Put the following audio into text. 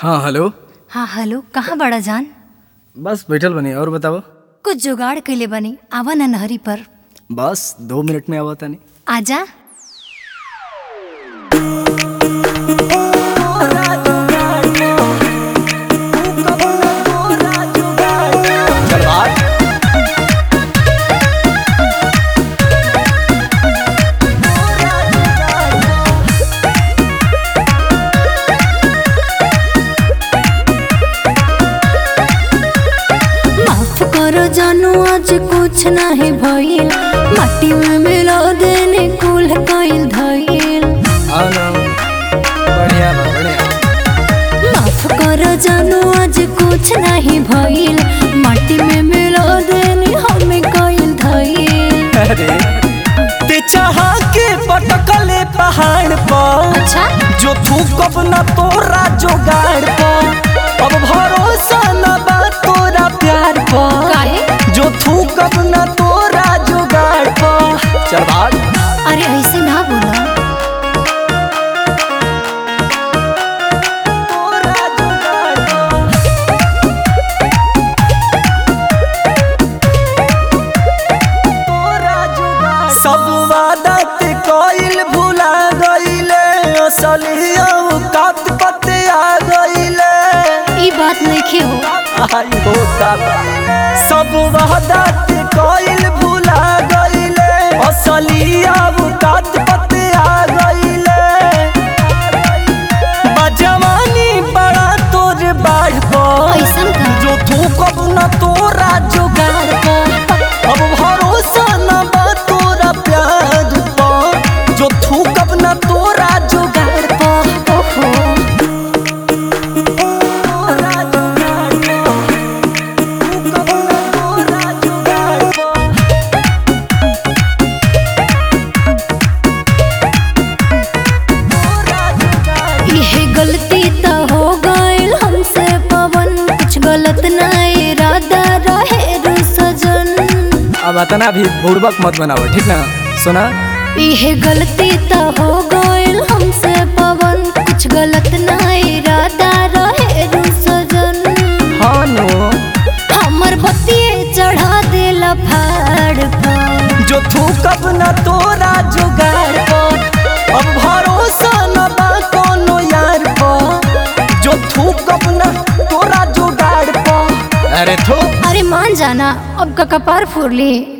हाँ हेलो हाँ हेलो कहाँ बड़ा जान बस बैठल बनी और बताओ कुछ जुगाड़ कैले बनी आवा न नहरी पर बस दो मिनट में आवा तानी आजा चल भाग माफ करो जानू आज कुछ नहीं भइल माटी में मिला देने कुल कइल धइल आओ ना बढ़िया बा बढ़िया माफ करो जानू आज कुछ नहीं भइल माटी में मिला देने हमें कइल धइल अरे ते चाहा के पटकले पहाड़ पर अच्छा जो थूकब न तोरा जोगाड़ पर अब भरोसा न बा तोरा प्यार पर काहे जो थूकब न तोरा जोगाड़ पर चल भाग अरे ऐसे ना बोला तोरा जोगाड़ पर तोरा जोगाड़ सब वादा ते कइल भुला गइले असली औकात पते आ गइले ई बात नहीं हो आई हो दादा सब वादा ते कइल भुला गइले असली औकात पते आ गइले बजवानी बड़ा तोर बाढ़ पर ऐसन का जो थूकब न तोरा जुगाड़ पर अब भरोसा न बा तोरा प्यार पर जो थूकब न तोरा जुगाड़ पर ओहो तोरा जुगाड़ पर थूकब न तोरा जुगाड़ पर तोरा जुगाड़ यह गलती तो हो गइल हमसे पवन कुछ गलत ना इरादा रहे रे सजन अब अतना भी बुड़बक मत बनाओ ठीक ना सुना यह गलती तो हो गइल हमसे पवन कुछ गलत ना इरादा रहे रे सजन हाँ नो हमर बतिए चढ़ा देला फाड़ पर जो थूकब न तोरा जुगाड़ पर अब भरोसा न बा कोनो यार पर जो थूकब न तोरा जुगाड़ पर अरे थो अरे मान जाना अब का कपार फोड़ ली